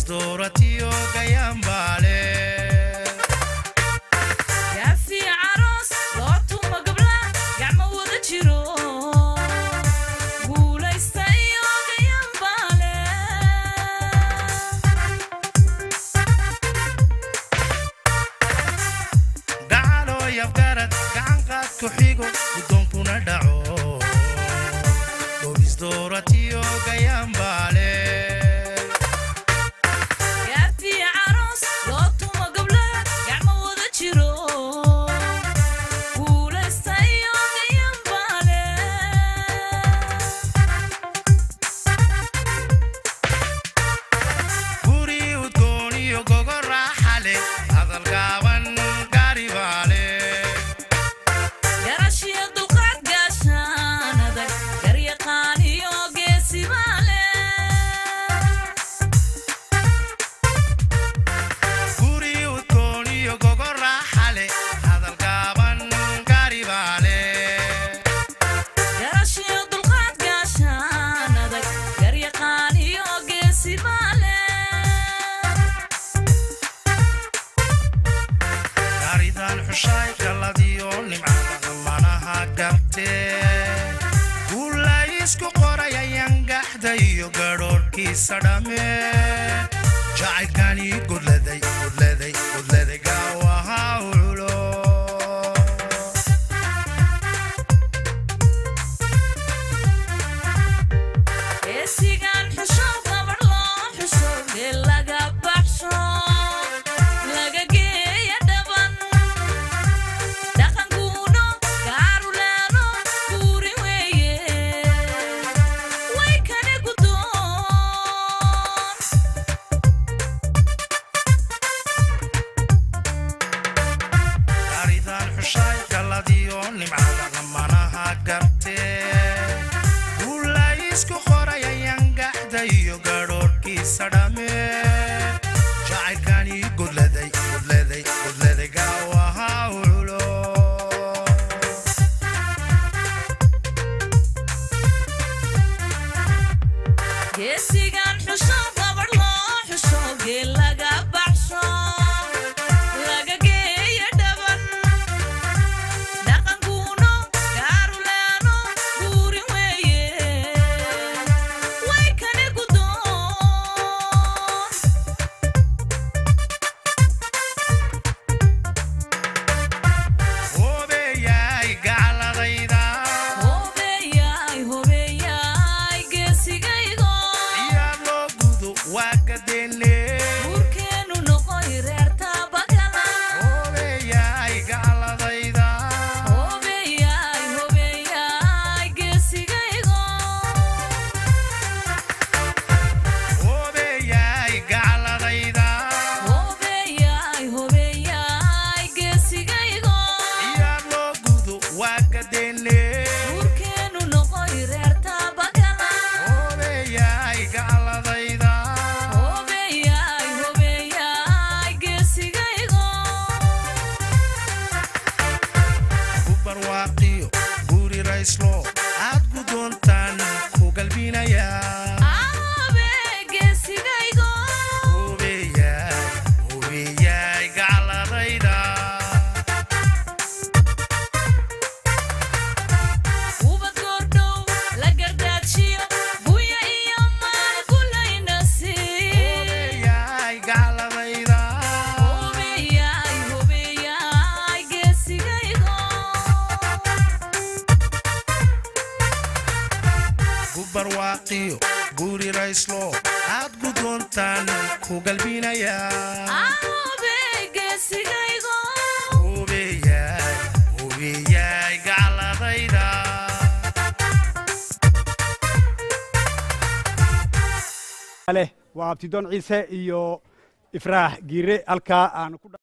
dooratiyo gayaanbaale gaafi caroos loo tumo gabla gacmo wada jiro guulaysta iyo gayaanbaale gacaloo yafgarad gacanqaad ku xigo guddoonkuna dhaco dhobis dooratiyo gayaanbaale gaafi caroos loo tumo gabla gacmo wada jiro guulaysta iyo gayaanbaale guri udgoon iyo gogo raaxale hadal gaaban gaaribaale garashiyo dulqaad gaashaan adag garyaqaan iyo geesibaale guri udgoon iyo gogo raaxale hadal gaaban gaaribaale garashiyo dulqaad gaashaan adag garyaqaan iyo geesibaale gaaridan xushaay galladiyo nimcada manaha gabtee guula isku qorayayaan gaxda iyo gadhoorhkiisa dhamme jacaylkani gudladay gudladay gudladay gaawaha ulo geesigan xusho gabadh loo xusho geel laga baxsho laga geeya dhaban dhaqankuuno gaarulaano guuri weeye way kane guddoon gaaridan xushaay galladiyo nimcada manaha gabtee guula isku qorayayaan gaxda iyo gadhoorhkiisa dhamme jacaylkani gudladay gudladay gudladay gaawaha ulo geesigan xusho gabadh loo xusho geel laga baxsho laga geeya dhaban dhaqankuuno gaarulaano guuri weeye way kane guddoon hoobeeyaay gacaladayda hobeeyay hobeeyay geesigaygo iyaa loo gudo waa gadeenne guurkeenu noqoy reerta bagala hoobeeyaay gacaladayda hobeeyay hobeeyay geesigaygo hoobeeyaay gacaladayda hobeeyay hobeeyay geesigaygo iyaa loo gudo waa gadeenne guurkeenu noqoy reerta bagala hoobeeyaay gacaladayda hobeeyay hobeeyay geesigaygo ku barwaaqiyo guri rayslo aad gudoontaan ku galbinayaa aabe geesigaygo hoobeeyaay hoobeeyaay gacaladayda ubad goordhow la gardaajiyo buya iyo maal gulaynasi hoobeeyaay gacaladayda hobeeyay hobeeyay geesigaygo ku barwaaqiyo guri rayslo aad gudoontaan ku galbinayaa aabe geesigaygo hoobeeyaay hoobeeyaay gacaladayda leh waa abtidoon ciise iyo ifraax giire halkaa aan ku